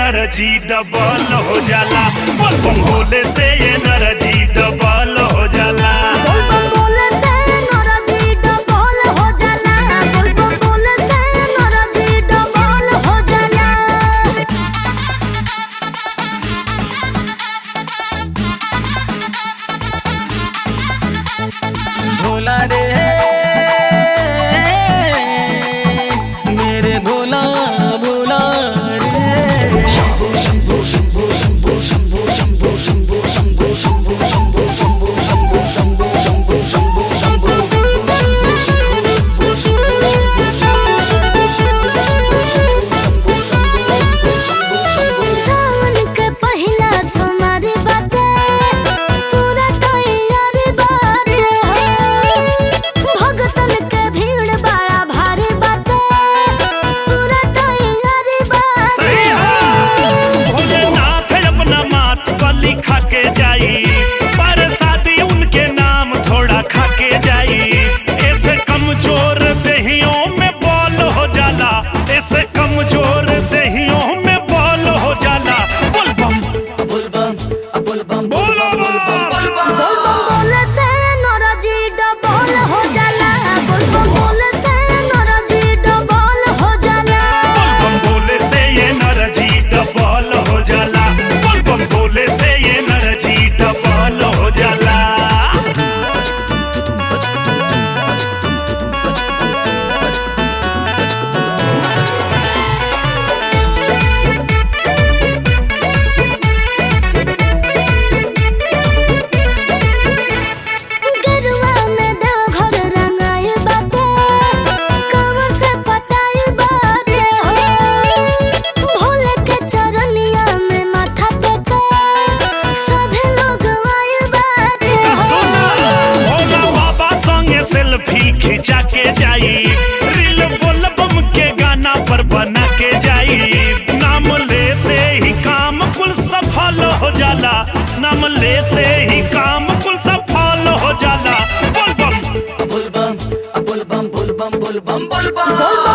energy double हो जाला बम बम भोले से एनर्जी डबल हो जाला बोल बम बोले से नौराजी डबल हो जाला बोल बम बोले से नौराजी डबल हो जाला भोला रे मेरे भोला भोला रे सावन के पहिला सोमवार बाटे पूरा तैयारी बाटे हो भगतन के भीड़ बड़ा भारी बाटे पूरा तैयारी बाटे सही है भोलेनाथ अपना माथ पर लिखा के जाई पर शादी उनके नाम थोड़ा खा के जाई ऐसे कमजोर दहियों में बॉल हो जाला ऐसे कमजोर दहियों में बॉल हो जाला बोल बम बोल बम बोल बम बोलो बम बोल बम बोले से नौराजी डबल हो जाला बोल बम बोले से नौराजी डबल हो जाला बम बोले से ये एनर्जी डबल हो जाला बम बम बोले से ये एनर्जी डबल हो जाला गरुआ में देवघर रंगाई बाटे कमर से पटाई बाटे हो भोले के चरनिया में माथा टेके सभी लोग आए बाटे हो भोला बाबा संगे सेल्फी खिंचा के जाई रील बोल बम के गाना पर बना के जाई नाम लेते ही काम कुल सफल हो जाला नाम लेते ही काम कुल सफल हो जाला बोल बम बोल बम बोल बम बोल बम बोल बम बोल बम बोल